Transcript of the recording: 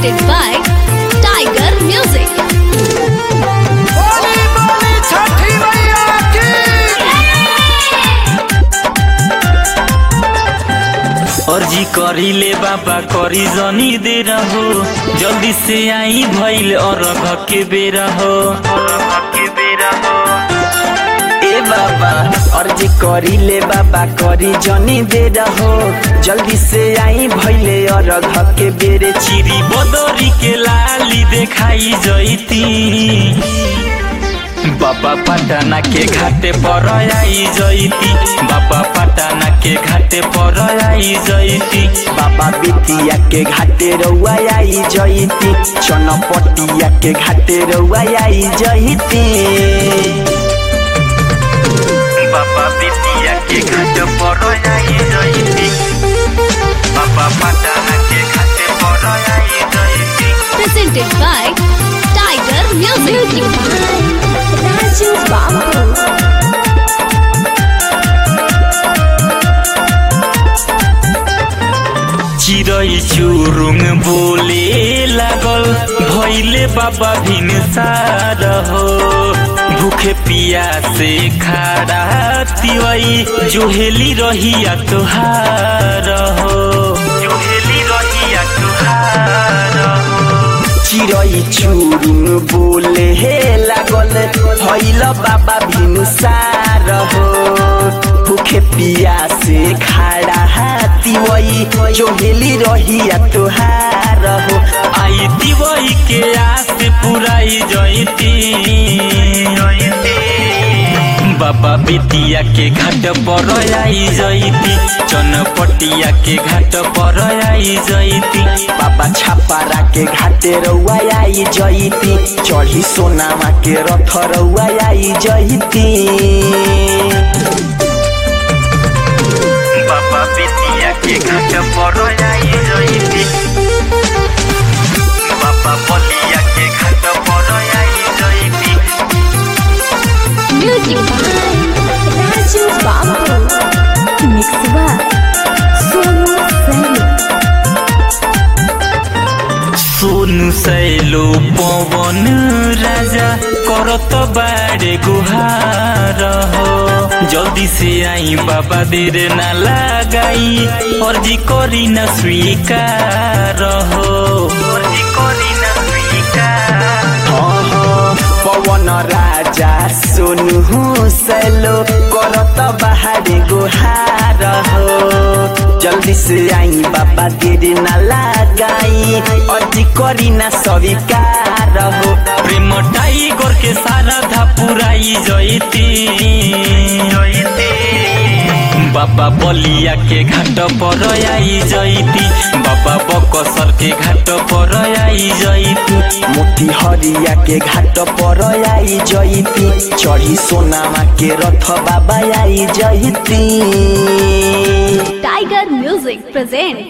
presented by Tiger Music. बोली बोली छठी मैया की अर्जी करी ले बाबा करी जनी दे रहो जल्दी से आई भइल अरघ के बेरा हो के बेरा हो ए बाबा अर्जी करी ले बाबा करी जनी दे रहो जल्दी से आई भैले अरघ के बेरे चिरी बदरी के लाली देखाई जैती बाबा पटना के घाटे पर आई जैती बाबा पटना के घाटे पर आई जैती बाबा बिटिया के घाटे रउआ आई जईती चनपटिया के घाटे रउआ आई जईती बाबा बिटिया के घाट पर आई जैती बाबा पटना के घाटे पर आई जैती Presented by Tiger Music. Raju Babu. चिरै चुरुङ बोले लागल भैले बाबा भिनसार हो भूखे पिया से खाड़ा तिवई जोहेली रहिया तुहार हो जोहेली रहिया तुहार हो चिरई चुरुङ बोले हे लागल भैल बाबा भिनुसार हो भूखे पिया से खाड़ा हाथी वही जोहेली रहिया तुहार हो आई दिवई के आस पुराई जयती बाबा बिटिया के घाट पर आई जयती चनपटिया के घाट पर आई जयती बाबा छापारा के घाटे रउआ आई जईती चढ़ी सोनामा के रथ रउआ आई जईती बाबा बिटिया के घाट पर आई जयती बाबा बलिया के घाट पर आई जयती Music by Raju Babu. Mix by Sonu Sani. Sonu सैलो पवन राजा करत बारे गुहार हो जल्दी से आई बाबा देर ना लगाई अर्जी करी न स्वीकार हो अर्जी करी न स्वीकार हाँ, हाँ, पवन राजा सोनु सैलो करत बाहरे गुहार हो जल्दी से आई बाबा देर ना लगाई अजी करी ना स्वीकार हो प्रेम टाइगर के सारा धा पुराई जयती बाबा बलिया के घाट पर आई जयती बाबा बकसर के घाट पर आई जयती मोती हरिया के घाट पर आई जईती चढ़ी सोनामा के रथ बाबा आई जईती Tiger Music present